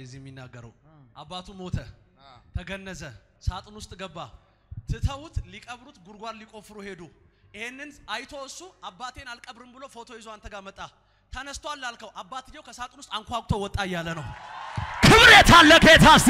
እዚህ የሚናገረው። አባቱ ሞተ፣ ተገነዘ፣ ሳጥን ውስጥ ገባ። ትተውት ሊቀብሩት ጉድጓድ ሊቆፍሩ ሄዱ። ይሄንን አይቶ እሱ አባቴን አልቀብርም ብሎ ፎቶ ይዞ አንተ ጋር መጣ። ተነስቷል ላልከው አባትየው ከሳጥን ውስጥ አንኳኩቶ ወጣ እያለ ነው። ክብር የታለ ጌታ እስቲ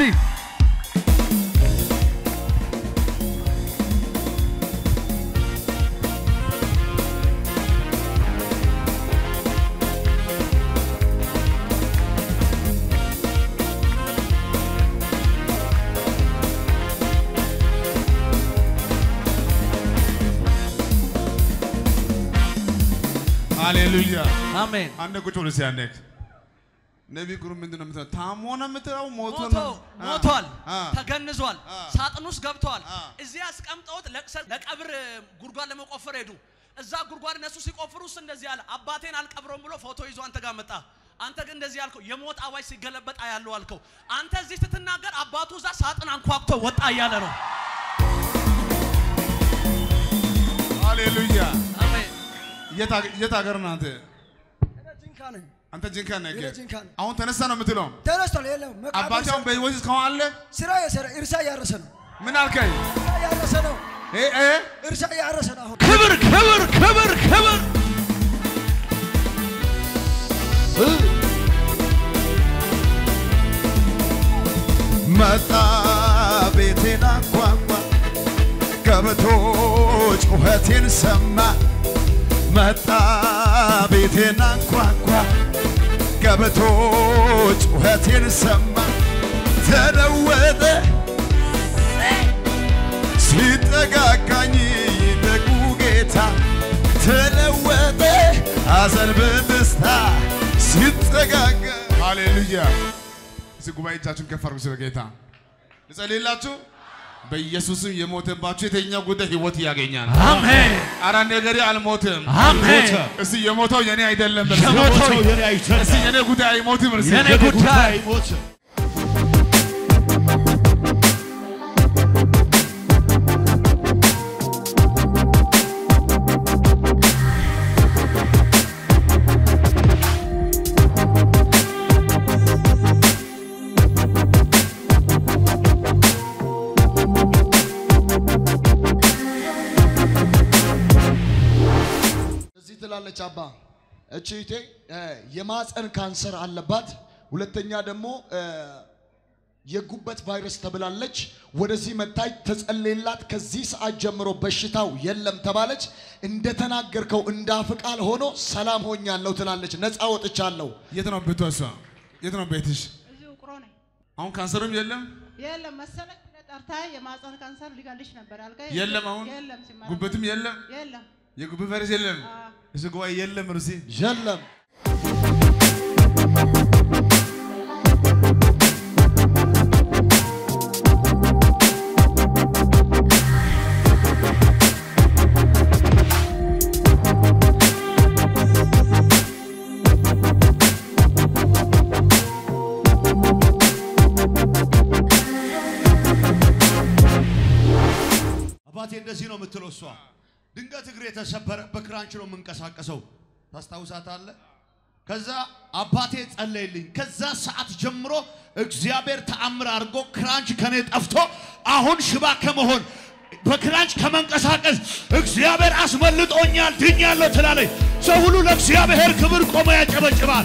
ሃሌሉያ አሜን። አንድ ቁጭ ብሎ ሲያነክ ነቢይ ግሩ ምንድን ነው የምትለው? ታሞ ነው የምትለው? ሞቶ ሞቶ ነው? አ፣ ሞቷል፣ አ፣ ተገንዟል፣ አ። ሳጥን ውስጥ ገብተዋል። አ። እዚህ አስቀምጠውት ለቅሰ- ለቀብር ጉድጓድ ለመቆፈር ሄዱ። እዛ ጉድጓድ እነሱ ሲቆፍሩ እሱ እንደዚህ አለ፣ አባቴን አልቀብረውም ብሎ ፎቶ ይዞ አንተ ጋር መጣ። አንተ ግን እንደዚህ ያልከው የሞት አዋጅ ሲገለበጥ ያለው አልከው። አንተ እዚህ ስትናገር አባቱ እዛ ሳጥን አንኳኩቶ ወጣ እያለ ነው። ሃሌሉያ አሜን። የት ሀገ- የት ሀገር ነህ አንተ? ጂንካ ነኝ። አንተ ጂንካ ነህ። እኔ ጂንካ ነኝ። አሁን ተነሳ ነው የምትለው? ተነስቷል። የለም መቃብር አባቴ አሁን ስራ- በህይወት እስካሁን አለ? ስራ የሰራ እርሻ እያረሰ ነው። ምን አልከኝ? እርሻ እያረሰ ነው። እ እ እርሻ እያረሰ ነው። አሁን ክብር ክብር ክብር ክብር መጣ ቤቴን አንኳኳ ገብቶ ጩኸቴን ሰማ መጣ ቤቴን አንኳኳ ገብቶ ጩኸቴን ሰማ ተለወጠ ሲጠጋጋኝ ይደጉ ጌታ ተለወጠ ሐዘን በደስታ ሲጠጋጋ ሃሌሉያ። እስቲ ጉባኤ እጃችሁን ከፍ አድርጉ። ስለ ጌታ ልጸልይላችሁ። በኢየሱስም የሞተባችሁ የተኛው ጉዳይ ህይወት ያገኛል። አሜን አራ ነገሬ አልሞትም። አሜን እስቲ የሞተው የኔ አይደለም። በል። የሞተው የኔ አይደለም። እስቲ የኔ ጉዳይ አይሞትም። እስቲ የኔ ጉዳይ እዚህ ትላለች አባ እቺ እህቴ እ፣ የማፀን ካንሰር አለባት። ሁለተኛ ደግሞ እ፣ የጉበት ቫይረስ ተብላለች። ወደዚህ መታይ ተጸለየላት። ከዚህ ሰዓት ጀምሮ በሽታው የለም ተባለች። እንደተናገርከው እንዳፍ ቃል ሆኖ ሰላም ሆኛለሁ ትላለች። ነፃ ወጥቻለሁ። የት ነው ቤቷ? እሷ የት ነው ቤትሽ? እዚሁ ቁሮ ነኝ። አሁን ካንሰርም የለም የለም መሰለኝ ብለህ ጠርተህ የማህፀን ካንሰር ሊገልሽ ነበር ያልከኝ። የለም አሁን የለም ሲመረመር ጉበትም የለም የለም። የጉበት ቫይረስ የለም። አዎ። እሱ ጉባኤ የለም ሩሲ የለም አባቴ እንደዚህ ነው የምትለው እሷ። ድንገት እግሬ የተሰበረ በክራንች ነው የምንቀሳቀሰው። ታስታውሳታለህ? ከዛ አባቴ ጸለይልኝ። ከዛ ሰዓት ጀምሮ እግዚአብሔር ተአምር አድርጎ ክራንች ከኔ ጠፍቶ አሁን ሽባ ከመሆን በክራንች ከመንቀሳቀስ እግዚአብሔር አስመልጦኛል፣ ድኛለሁ ትላለች። ሰው ሁሉ ለእግዚአብሔር ክብር ቆሞ ያጨበጭባል።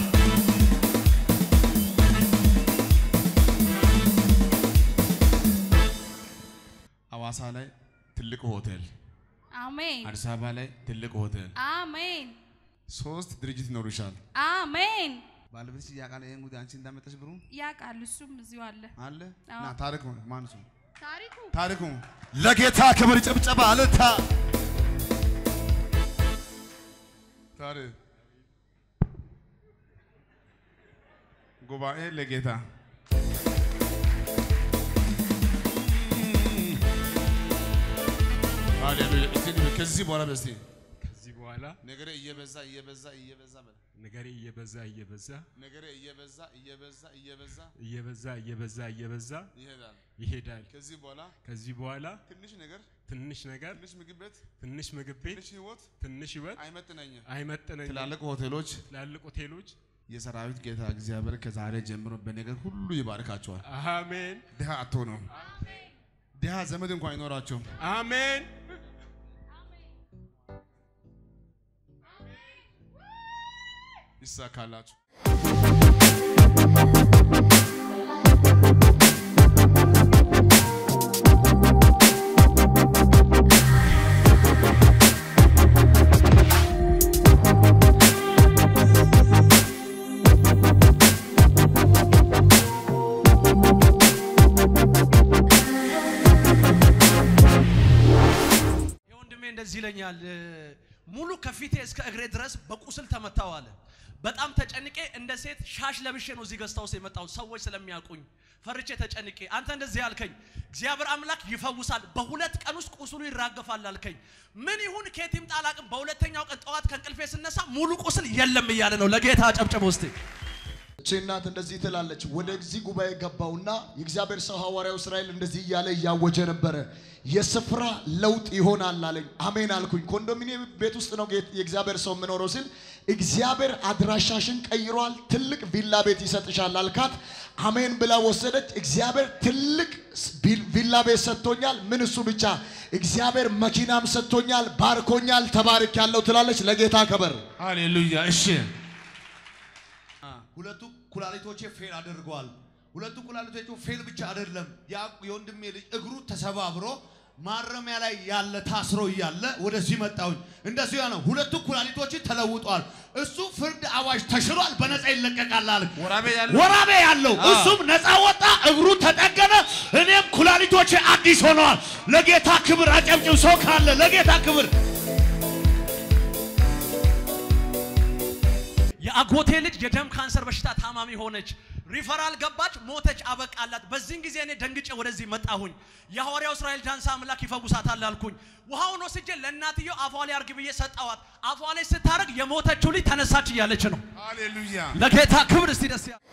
ሐዋሳ ላይ ትልቅ ሆቴል፣ አሜን አዲስ አበባ ላይ ትልቅ ሆቴል፣ አሜን ሶስት ድርጅት ይኖሩሻል። አሜን ባለቤትሽ ያውቃል ይሄን ጉዳይ አንቺ እንዳመጣሽ ብሩ ያውቃል እሱም እዚሁ አለ አለ አዎ። እና ታሪኩ ማን እሱ ታሪኩ ታሪኩ ለጌታ ክብር ጭብጨባ አልታ ታሪክ ጉባኤ ለጌታ ሃሌሉያ። እስቲ ከዚህ በኋላ በስቲ ከዚህ በኋላ ነገሬ እየበዛ እየበዛ እየበዛ በል ነገሬ እየበዛ እየበዛ ነገሬ እየበዛ እየበዛ እየበዛ እየበዛ እየበዛ እየበዛ ይሄዳል። ይሄዳል። ከዚህ በኋላ ከዚህ በኋላ ትንሽ ነገር ትንሽ ነገር፣ ትንሽ ምግብ ቤት ትንሽ ምግብ ቤት፣ ትንሽ ህይወት ትንሽ ህይወት አይመጥነኝም። አይመጥነኝም። ትላልቅ ሆቴሎች ትላልቅ ሆቴሎች የሰራዊት ጌታ እግዚአብሔር ከዛሬ ጀምሮ በነገር ሁሉ ይባርካቸዋል። አሜን ድሃ አትሆኑም። ድሃ ዘመድ እንኳን አይኖራቸውም። አሜን ይሳካላችሁ። የወንድሜ እንደዚህ ይለኛል። እ፣ ሙሉ ከፊቴ እስከ እግሬ ድረስ በቁስል ተመታው አለ። በጣም ተጨንቄ እንደ ሴት ሻሽ ለብሼ ነው እዚህ ገዝታ ውስጥ የመጣሁት ሰዎች ስለሚያውቁኝ ፈርቼ ተጨንቄ። አንተ እንደዚህ ያልከኝ እግዚአብሔር አምላክ ይፈውሳል፣ በሁለት ቀን ውስጥ ቁስሉ ይራገፋል አልከኝ። ምን ይሁን ከየት ይምጣ አላቅም። በሁለተኛው ቀን ጠዋት ከእንቅልፌ ስነሳ ሙሉ ቁስል የለም እያለ ነው። ለጌታ አጨብጭብ ውስጥ እቺ እናት እንደዚህ ትላለች። ወደዚህ ጉባኤ ገባውና የእግዚአብሔር ሰው ሐዋርያው እስራኤል እንደዚህ እያለ እያወጀ ነበረ። የስፍራ ለውጥ ይሆናል አለኝ። አሜን አልኩኝ። ኮንዶሚኒየም ቤት ውስጥ ነው ጌት- የእግዚአብሔር ሰው የምኖረው ሲል እግዚአብሔር አድራሻሽን ቀይሯል፣ ትልቅ ቪላ ቤት ይሰጥሻል አልካት። አሜን ብላ ወሰደች። እግዚአብሔር ትልቅ ስ- ቪል- ቪላ ቤት ሰጥቶኛል። ምን እሱ ብቻ እግዚአብሔር መኪናም ሰጥቶኛል፣ ባርኮኛል፣ ተባርክ ያለው ትላለች። ለጌታ ከበር ሃሌሉያ። እሺ ሁለቱ ኩላሊቶቼ ፌል አድርገዋል። ሁለቱ ኩላሊቶቹ ፌል ብቻ አይደለም፣ ያ የወንድሜ ልጅ እግሩ ተሰባብሮ ማረሚያ ላይ ያለ ታስሮ እያለ ወደዚህ መጣሁኝ። እንደዚሁ ያ ነው። ሁለቱ ኩላሊቶች ተለውጧል። እሱ ፍርድ አዋጅ ተሽሯል፣ በነፃ ይለቀቃል አለ። ወራቤ ያለው ወራቤ ያለው እሱም ነፃ ወጣ፣ እግሩ ተጠገነ። እኔም ኩላሊቶቼ አዲስ ሆነዋል። ለጌታ ክብር አጨብጭብ። ሰው ካለ ለጌታ ክብር የአጎቴ ልጅ የደም ካንሰር በሽታ ታማሚ ሆነች። ሪፈራል ገባች፣ ሞተች፣ አበቃላት። በዚህን ጊዜ እኔ ደንግጬ ወደዚህ መጣሁኝ። የሐዋርያው እስራኤል ዳንሳ አምላክ ይፈውሳታል አልኩኝ። ውሃውን ወስጄ ለእናትየው አፏ ላይ አርግ ብዬ ሰጠዋት። አፏ ላይ ስታረግ የሞተችው ልጅ ተነሳች እያለች ነው። ሃሌሉያ። ለጌታ ክብር እስቲ ደስ ያ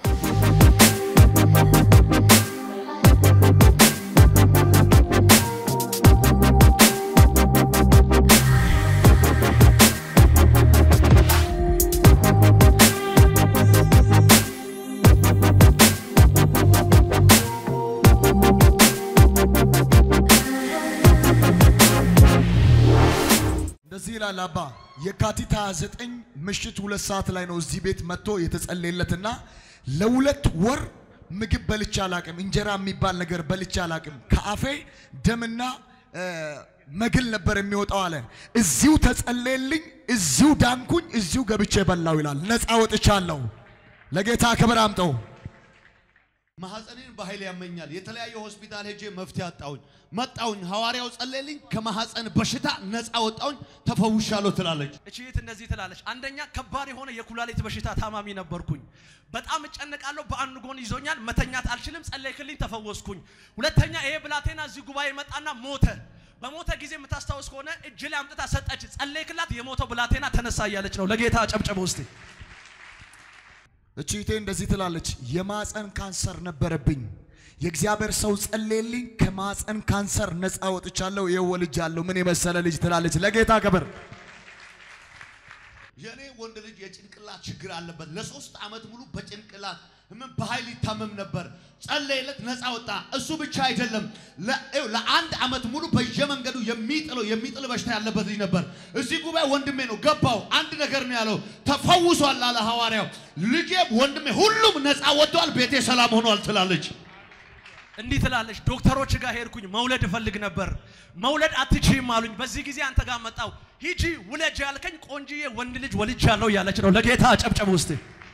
እንደዚህ ይላል አባ የካቲት 29 ምሽት ሁለት ሰዓት ላይ ነው እዚህ ቤት መጥቶ የተጸለየለትና ለሁለት ወር ምግብ በልቼ አላቅም። እንጀራ የሚባል ነገር በልቼ አላቅም። ከአፌ ደምና እ፣ መግል ነበር የሚወጣው አለ። እዚሁ ተጸለየልኝ፣ እዚሁ ዳንኩኝ፣ እዚሁ ገብቼ በላው ይላል። ነፃ ወጥቻለሁ። ለጌታ ክብር አምጠው። ማህፀኔን በኃይል ያመኛል። የተለያየ ሆስፒታል ሄጄ መፍትሄ አጣሁኝ። መጣሁኝ፣ ሐዋርያው ጸለየልኝ፣ ከማህፀን በሽታ ነፃ ወጣሁኝ፣ ተፈውሻለሁ ትላለች። እቺ እህት እንደዚህ ትላለች። አንደኛ ከባድ የሆነ የኩላሊት በሽታ ታማሚ ነበርኩኝ። በጣም እጨነቃለሁ። በአንድ ጎን ይዞኛል፣ መተኛት አልችልም። ጸለይክልኝ፣ ተፈወስኩኝ። ሁለተኛ ይሄ ብላቴና እዚህ ጉባኤ መጣና ሞተ። በሞተ ጊዜ የምታስታውስ ከሆነ እጅ ላይ አምጥታ ሰጠች። ጸለይክላት፣ የሞተው ብላቴና ተነሳ እያለች ነው። ለጌታ ጨብጨበ ውስጥ እቺቴ እንደዚህ ትላለች። የማፀን ካንሰር ነበረብኝ። የእግዚአብሔር ሰው ጸለየልኝ፣ ከማፀን ካንሰር ነፃ ወጥቻለሁ። ይኸው ወልጃለሁ። ምን የመሰለ ልጅ ትላለች። ለጌታ ክብር የኔ ወንድ ልጅ የጭንቅላት ችግር አለበት። ለሶስት ዓመት ሙሉ በጭንቅላት ህመም በኃይል ይታመም ነበር። ጸለይለት፣ ነፃ ወጣ። እሱ ብቻ አይደለም፣ ለ- ይኸው ለአንድ ዓመት ሙሉ በየመንገዱ የሚጥለው የሚጥል በሽታ ያለበት ልጅ ነበር። እዚህ ጉባኤ ወንድሜ ነው ገባው። አንድ ነገር ነው ያለው፣ ተፈውሷል አለ ሐዋርያው። ልጄም ወንድሜ ሁሉም ነፃ ወጥቷል፣ ቤቴ ሰላም ሆኗል ትላለች። እንዲህ ትላለች። ዶክተሮች ጋር ሄድኩኝ። መውለድ እፈልግ ነበር። መውለድ አትችይም አሉኝ። በዚህ ጊዜ አንተ ጋር መጣው። ሂጂ ውለጅ ያልከኝ ቆንጅዬ ወንድ ልጅ ወልጃለሁ እያለች ነው። ለጌታ ጨብጨብ ውስጥ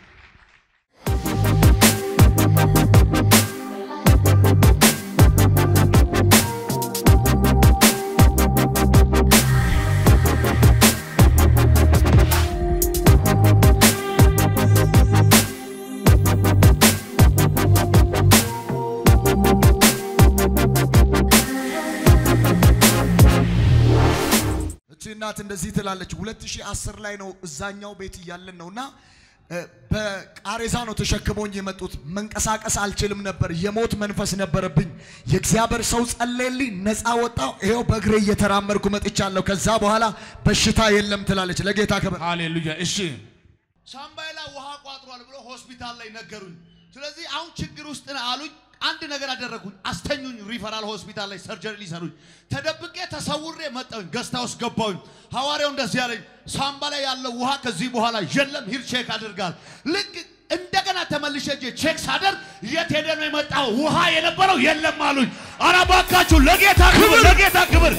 እቺ እናት እንደዚህ ትላለች። 2010 ላይ ነው እዛኛው ቤት እያለን ነውና እ፣ በቃሬዛ ነው ተሸክመውኝ የመጡት። መንቀሳቀስ አልችልም ነበር። የሞት መንፈስ ነበረብኝ። የእግዚአብሔር ሰው ጸለየልኝ፣ ነፃ ወጣው። ይኸው በእግሬ እየተራመድኩ መጥቻለሁ። ከዛ በኋላ በሽታ የለም ትላለች። ለጌታ ክብር። ሃሌሉያ። እሺ ሳምባይ ላይ ውሃ ቋጥሯል ብሎ ሆስፒታል ላይ ነገሩኝ። ስለዚህ አሁን ችግር ውስጥ ነህ አሉኝ። አንድ ነገር አደረጉኝ። አስተኙኝ። ሪፈራል ሆስፒታል ላይ ሰርጀሪ ሊሰሩኝ ተደብቄ ተሰውሬ መጣሁኝ። ገስታ ውስጥ ገባሁኝ። ሐዋርያው እንደዚህ ያለኝ ሳምባ ላይ ያለው ውሃ ከዚህ በኋላ የለም፣ ሂድ ቼክ አድርጋል። ልክ እንደገና ተመልሼ ሄጄ ቼክ ሳደርግ የት ሄደ ነው የመጣው? ውሃ የነበረው የለም አሉኝ። ኧረ እባካችሁ ለጌታ ክብር፣ ለጌታ ክብር።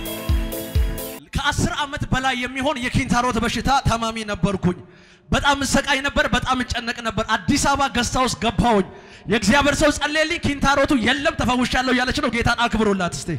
ከአስር ዓመት በላይ የሚሆን የኪንታሮት በሽታ ታማሚ ነበርኩኝ። በጣም እሰቃይ ነበር። በጣም እጨነቅ ነበር። አዲስ አበባ ገስታ ውስጥ ገባሁኝ። የእግዚአብሔር ሰው ጸለየልኝ። ኪንታሮቱ የለም ተፈውሻለሁ እያለች ነው። ጌታን አክብሩላት እስቴ።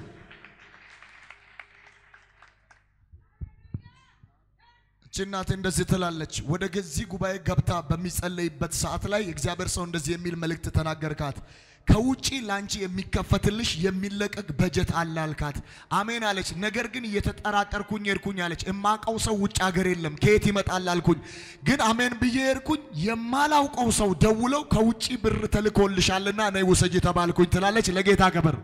እቺ እናት እንደዚህ ትላለች። ወደ ገዚህ ጉባኤ ገብታ በሚጸለይበት ሰዓት ላይ እግዚአብሔር ሰው እንደዚህ የሚል መልእክት ተናገርካት። ከውጪ ላንቺ የሚከፈትልሽ የሚለቀቅ በጀት አለ አልካት። አሜን አለች። ነገር ግን እየተጠራጠርኩኝ ሄድኩኝ አለች። እማቀው ሰው ውጭ ሀገር የለም ከየት ይመጣል አልኩኝ። ግን አሜን ብዬ ሄድኩኝ። የማላውቀው ሰው ደውለው ከውጪ ብር ተልኮልሻልና ነይ ውሰጂ ተባልኩኝ ትላለች። ለጌታ ክብር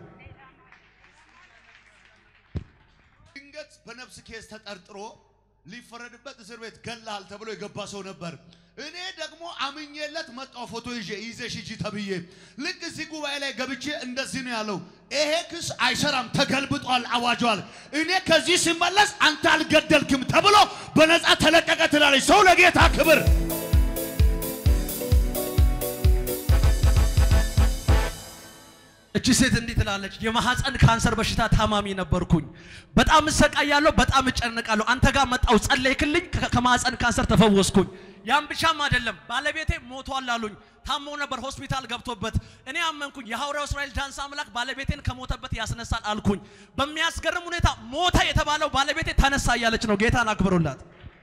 ድንገት በነፍስ ኬስ ተጠርጥሮ ሊፈረድበት እስር ቤት ገላል ተብሎ የገባ ሰው ነበር። እኔ ደግሞ አምኜለት መጣው ፎቶ ይዤ ይዘሽ ሂጂ ተብዬ ልክ እዚህ ጉባኤ ላይ ገብቼ እንደዚህ ነው ያለው። ይሄ ክስ አይሰራም፣ ተገልብጧል፣ አዋጇል። እኔ ከዚህ ሲመለስ አንተ አልገደልክም ተብሎ በነፃ ተለቀቀ ትላለች። ሰው ለጌታ ክብር እቺ ሴት እንዲህ ትላለች፣ የማህፀን ካንሰር በሽታ ታማሚ ነበርኩኝ። በጣም እሰቃያለሁ፣ በጣም እጨነቃለሁ። አንተ ጋር መጣው ጸለይክልኝ፣ ከ- ከማህፀን ካንሰር ተፈወስኩኝ። ያም ብቻም አይደለም፣ ባለቤቴ ሞቷል አሉኝ። ታሞ ነበር ሆስፒታል ገብቶበት። እኔ አመንኩኝ፣ የሐዋርያው እስራኤል ዳንስ አምላክ ባለቤቴን ከሞተበት ያስነሳል አልኩኝ። በሚያስገርም ሁኔታ ሞተ የተባለው ባለቤቴ ተነሳ እያለች ነው። ጌታን አክብሩላት።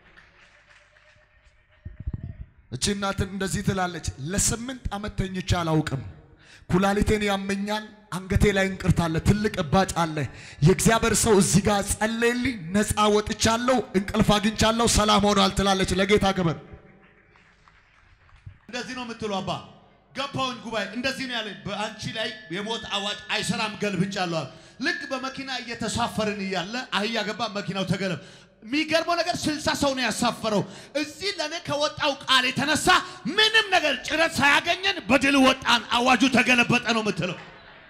እቺ እናት እንደዚህ ትላለች። ለስምንት ዓመት ተኝቼ አላውቅም። ኩላሊቴን ያመኛል፣ አንገቴ ላይ እንቅርት አለ፣ ትልቅ እባጭ አለ። የእግዚአብሔር ሰው እዚህ ጋር ጸለይልኝ፣ ነፃ ወጥቻለሁ፣ እንቅልፍ አግኝቻለሁ፣ ሰላም ሆኗል ትላለች። ለጌታ ክብር እንደዚህ ነው የምትሉ አባ ገባሁኝ ጉባኤ እንደዚህ ነው ያለኝ። በአንቺ ላይ የሞት አዋጅ አይሰራም ገልብጫለሁ። አለ። ልክ በመኪና እየተሳፈርን እያለ አህያ ገባ፣ መኪናው ተገለብ። የሚገርመው ነገር ስልሳ ሰው ነው ያሳፈረው። እዚህ ለእኔ ከወጣው ቃል የተነሳ ምንም ነገር ጭረት ሳያገኘን በድል ወጣን። አዋጁ ተገለበጠ ነው የምትለው።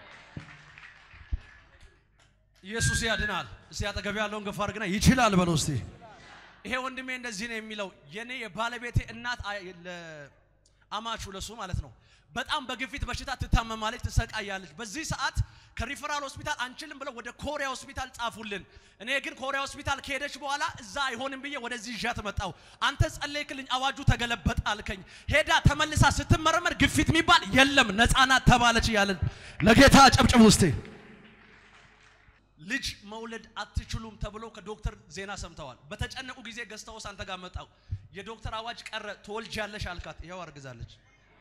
ኢየሱስ ያድናል። እስቲ አጠገብ ያለውን ገፋ አድርግና ይችላል በለው እስቲ። ይሄ ወንድሜ እንደዚህ ነው የሚለው የኔ የባለቤቴ እናት አይ- ለ- አማቹ ለሱ ማለት ነው። በጣም በግፊት በሽታ ትታመማለች፣ ትሰቃያለች። በዚህ ሰዓት ከሪፈራል ሆስፒታል አንችልም ብለው ወደ ኮሪያ ሆስፒታል ጻፉልን። እኔ ግን ኮሪያ ሆስፒታል ከሄደች በኋላ እዛ አይሆንም ብዬ ወደዚህ ይዣት መጣሁ። አንተ ጸለይክልኝ፣ አዋጁ ተገለበጠ አልከኝ። ሄዳ ተመልሳ ስትመረመር ግፊት የሚባል የለም ነፃ ናት ተባለች እያለን ለጌታ ጨብጭብ ውስጤ ልጅ መውለድ አትችሉም ተብሎ ከዶክተር ዜና ሰምተዋል። በተጨነቁ ጊዜ ገዝተውስ አንተ ጋር መጣው። የዶክተር አዋጅ ቀረ፣ ትወልጃለሽ አልካት። ይኸው አርግዛለች።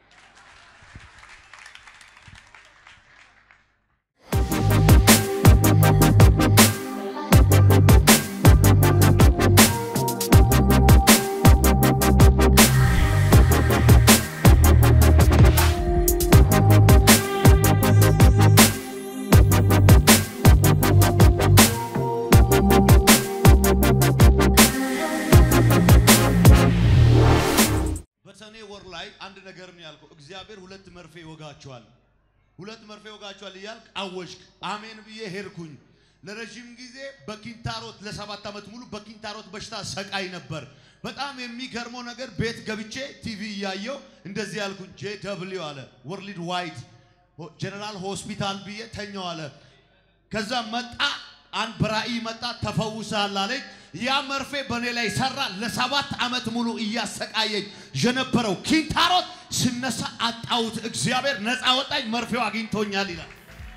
በሰኔ ወር ላይ አንድ ነገር ነው ያልከው። እግዚአብሔር ሁለት መርፌ ይወጋቸዋል፣ ሁለት መርፌ ይወጋቸዋል እያልክ አወጅክ። አሜን ብዬ ሄድኩኝ። ለረዥም ጊዜ በኪንታሮት ለሰባት ዓመት ሙሉ በኪንታሮት በሽታ ሰቃይ ነበር። በጣም የሚገርመው ነገር ቤት ገብቼ ቲቪ እያየው እንደዚህ ያልኩኝ ጄ ደብሊው አለ ወርልድ ዋይድ ጀነራል ሆስፒታል ብዬ ተኛው አለ። ከዛ መጣ አንድ በራእይ መጣ ተፈውሳል አለኝ። ያ መርፌ በእኔ ላይ ሰራ። ለሰባት ዓመት ሙሉ እያሰቃየኝ የነበረው ኪንታሮት ስነሳ አጣሁት። እግዚአብሔር ነፃ ወጣኝ፣ መርፌው አግኝቶኛል ይላል።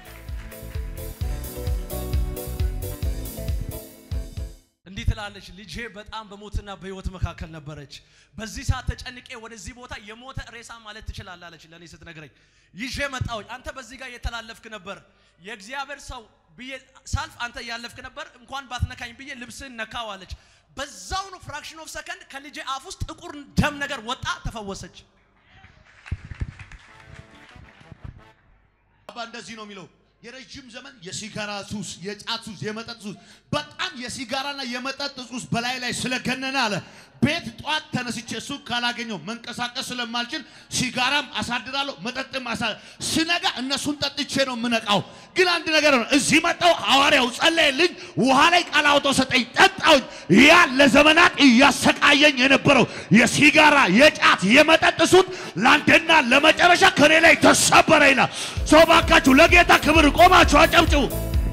እንዲህ ትላለች፣ ልጄ በጣም በሞትና በህይወት መካከል ነበረች። በዚህ ሰዓት ተጨንቄ ወደዚህ ቦታ የሞተ ሬሳ ማለት ትችላለህ አለች ለእኔ ስትነግረኝ። ይዤ መጣሁኝ። አንተ በዚህ ጋር እየተላለፍክ ነበር። የእግዚአብሔር ሰው ብዬ ሳልፍ አንተ እያለፍክ ነበር። እንኳን ባትነካኝ ብዬ ልብስህን ነካው አለች። በዛው ነው ፍራክሽን ኦፍ ሰከንድ ከልጄ አፍ ውስጥ ጥቁር ደም ነገር ወጣ፣ ተፈወሰች። አባ እንደዚህ ነው የሚለው የረዥም ዘመን የሲጋራ ሱስ፣ የጫት ሱስ፣ የመጠጥ ሱስ በጣም በጣም የሲጋራና የመጠጥ ሱስ በላይ ላይ ስለገነነ አለ ቤት ጧት ተነስቼ እሱ ካላገኘው መንቀሳቀስ ስለማልችል ሲጋራም አሳድራለሁ፣ መጠጥም አሳ ስነጋ እነሱን ጠጥቼ ነው የምነቃው። ግን አንድ ነገር ነው፣ እዚህ መጣው ሐዋርያው ጸለየልኝ፣ ውሃ ላይ ቃል አውጥቶ ሰጠኝ፣ ጠጣሁኝ። ያ ለዘመናት እያሰቃየኝ የነበረው የሲጋራ የጫት የመጠጥ ሱት ለአንዴና ለመጨረሻ ከኔ ላይ ተሰበረ ይላል። ሰው ባካችሁ ለጌታ ክብር ቆማችሁ አጨብጭቡ።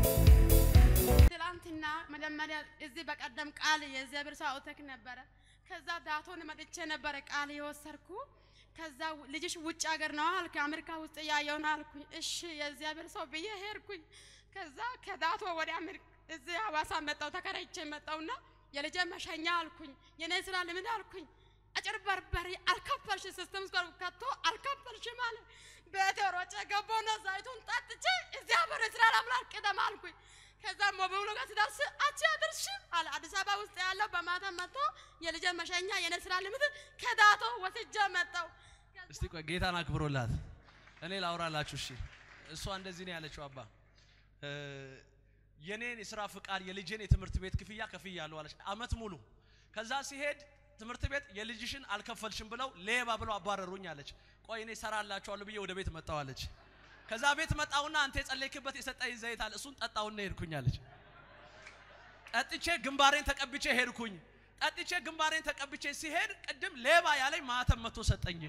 ትላንትና መጀመሪያ እዚህ በቀደም ቃል የእግዚአብሔር ሰው አውተክ ነበረ። ከዛ ዳቶን መጥቼ ነበረ ቃል የወሰድኩ። ከዛ ልጅሽ ውጭ ሀገር ነው አልክ፣ አሜሪካ ውስጥ ያየው ነው አልኩኝ። እሺ የእግዚአብሔር ሰው ብዬ ሄድኩኝ። ከዛ ከዳቶ ወደ አሜሪካ እዚህ ሐዋሳ መጣው ተከራይቼ መጣውና የልጄ መሸኛ አልኩኝ። የኔ ስራ ልምድ አልኩኝ። አጭበርባሪ አልከፈልሽ ሲስተም ውስጥ ከቶ አልከፈልሽም አለ። ቤቴ ሮጬ ገባሁና ዘይቱን ጠጥቼ እዚያ በር ስራ ለምላል ቅደም አልኩኝ። ከዛ ሞቢሉ ጋር ስደርስ አንቺ አድርሽም አለ። አዲስ አበባ ውስጥ ያለው በማታ መጥቶ የልጄ መሸኛ የኔ ስራ ልምድ ከዳቶ ወስጄ መጣው። እስቲ ቆይ ጌታን አክብሮላት እኔ ላውራላችሁ። እሺ እሷ እንደዚህ ነው ያለችው። አባ እ፣ የኔን የስራ ፍቃድ የልጄን የትምህርት ቤት ክፍያ ከፍያለሁ አለች አመት ሙሉ። ከዛ ሲሄድ ትምህርት ቤት የልጅሽን አልከፈልሽም ብለው ሌባ ብለው አባረሩኝ አለች። ቆይ እኔ ሰራላችኋለሁ ብዬ ወደ ቤት መጣሁ አለች። ከዛ ቤት መጣሁና አንተ የጸለይክበት የሰጠኝ ዘይት አለ እሱን ጠጣውና ሄድኩኝ አለች። ጠጥቼ ግንባሬን ተቀብቼ ሄድኩኝ። ጠጥቼ ግንባሬን ተቀብቼ ሲሄድ ቅድም ሌባ ያለኝ ማተም መቶ ሰጠኝ።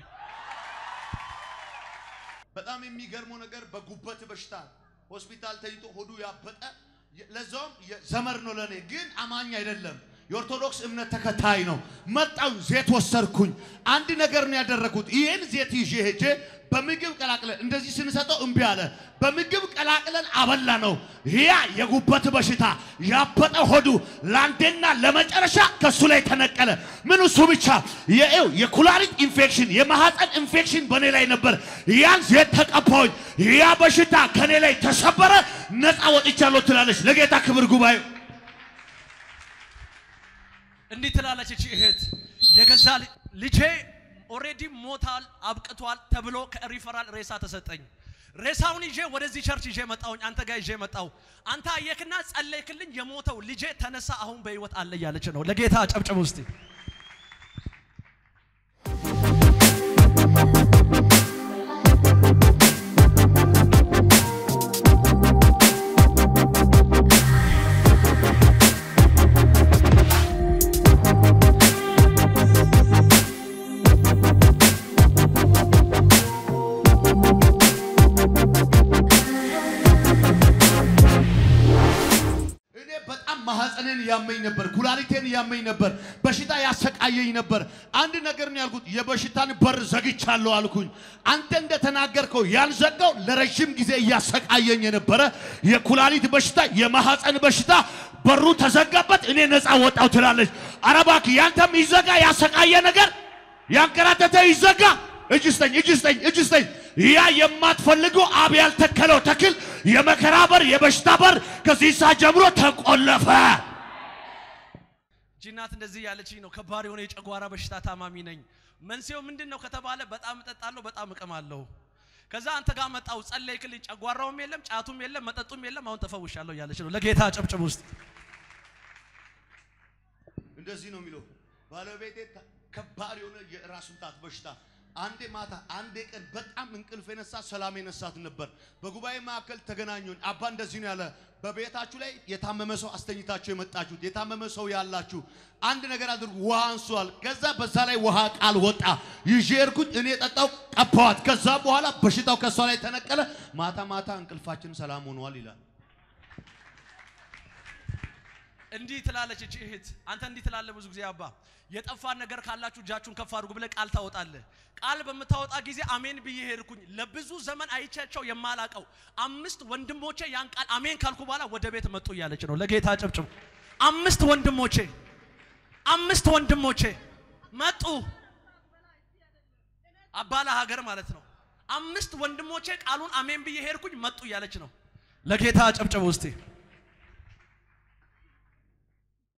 በጣም የሚገርመው ነገር በጉበት በሽታ ሆስፒታል ተኝቶ ሆዱ ያበጠ ለዛውም ዘመድ ነው ለኔ፣ ግን አማኝ አይደለም። የኦርቶዶክስ እምነት ተከታይ ነው። መጣው ዜት ወሰድኩኝ። አንድ ነገር ነው ያደረኩት። ይህን ዜት ይዤ ሄጄ በምግብ ቀላቅለን እንደዚህ ስንሰጠው እምቢ አለ። በምግብ ቀላቅለን አበላ ነው። ያ የጉበት በሽታ ያበጠ ሆዱ ለአንዴና ለመጨረሻ ከሱ ላይ ተነቀለ። ምን እሱ ብቻ የኤው የኩላሊት ኢንፌክሽን የማህፀን ኢንፌክሽን በእኔ ላይ ነበር። ያን ዜት ተቀባሁኝ። ያ በሽታ ከኔ ላይ ተሰበረ፣ ነፃ ወጥቻለሁ ትላለች። ለጌታ ክብር ጉባኤ እንዲህ ትላለች እቺ እህት የገዛ ል- ልጄ ኦሬዲ ሞታል አብቅቷል ተብሎ ከሪፈራል ሬሳ ተሰጠኝ። ሬሳውን ይዤ ወደዚህ ቸርች ይዤ መጣሁኝ። አንተ ጋር ይዤ መጣሁ። አንተ አየክና ጸለይክልኝ። የሞተው ልጄ ተነሳ፣ አሁን በህይወት አለ እያለች ነው። ለጌታ ጨብጭብ ውስጥ እኔ በጣም ማህፀኔን ያመኝ ነበር፣ ኩላሊቴን ያመኝ ነበር፣ በሽታ ያሰቃየኝ ነበር። አንድ ነገር ነው ያልኩት፣ የበሽታን በር ዘግቻለሁ አልኩኝ። አንተ እንደተናገርከው ያልዘጋው ለረጅም ጊዜ እያሰቃየኝ የነበረ የኩላሊት በሽታ፣ የማህፀን በሽታ በሩ ተዘጋበት፣ እኔ ነፃ ወጣው ትላለች። ኧረ እባክህ ያንተም ይዘጋ፣ ያሰቃየ ነገር ያንከራተተ ይዘጋ። እጅ ስጠኝ፣ እጅ ስጠኝ፣ እጅ ስጠኝ። ያ የማትፈልገው አብ ያልተከለው ተክል የመከራ በር፣ የበሽታ በር ከዚህ ሰዓት ጀምሮ ተቆለፈ። ጂናት እንደዚህ ያለችኝ ነው። ከባድ የሆነ የጨጓራ በሽታ ታማሚ ነኝ። መንስኤው ምንድን ነው ከተባለ በጣም እጠጣለሁ፣ በጣም እቅማለሁ። ከዛ አንተ ጋር መጣው ጸለይክልኝ። ጨጓራውም የለም፣ ጫቱም የለም፣ መጠጡም የለም። አሁን ተፈውሻለሁ እያለች ነው። ለጌታ ጨብጭብ ውስጥ እንደዚህ ነው የሚለው ባለቤቴ ተ- ከባድ የሆነ የራስ ምታት በሽታ አንዴ ማታ አንዴ ቀን በጣም እንቅልፍ የነሳ ሰላም የነሳት ነበር። በጉባኤ መካከል ተገናኙን። አባ እንደዚህ ነው ያለ፣ በቤታችሁ ላይ የታመመ ሰው አስተኝታችሁ የመጣችሁት የታመመ ሰው ያላችሁ አንድ ነገር አድርጉ፣ ውሃ አንሷል። ከዛ በዛ ላይ ውሃ ቃል ወጣ። ይዤ ሄድኩኝ፣ እኔ ጠጣው፣ ቀባዋት። ከዛ በኋላ በሽታው ከሷ ላይ ተነቀለ። ማታ ማታ እንቅልፋችን ሰላም ሆኗል ይላል። እንዲህ ትላለች እቺ እህት። አንተ እንዲህ ትላለህ ብዙ ጊዜ አባ የጠፋን ነገር ካላችሁ እጃችሁን ከፍ አድርጉ ብለህ ቃል ታወጣለህ። ቃል በምታወጣ ጊዜ አሜን ብዬ ሄድኩኝ። ለብዙ ዘመን አይቻቸው የማላቀው አምስት ወንድሞቼ ያን ቃል አሜን ካልኩ በኋላ ወደ ቤት መጡ እያለች ነው። ለጌታ ጨብጭቡ። አምስት ወንድሞቼ አምስት ወንድሞቼ መጡ። አባላ ሀገር ማለት ነው። አምስት ወንድሞቼ ቃሉን አሜን ብዬ ሄድኩኝ መጡ እያለች ነው። ለጌታ ጨብጭቡ ውስጥ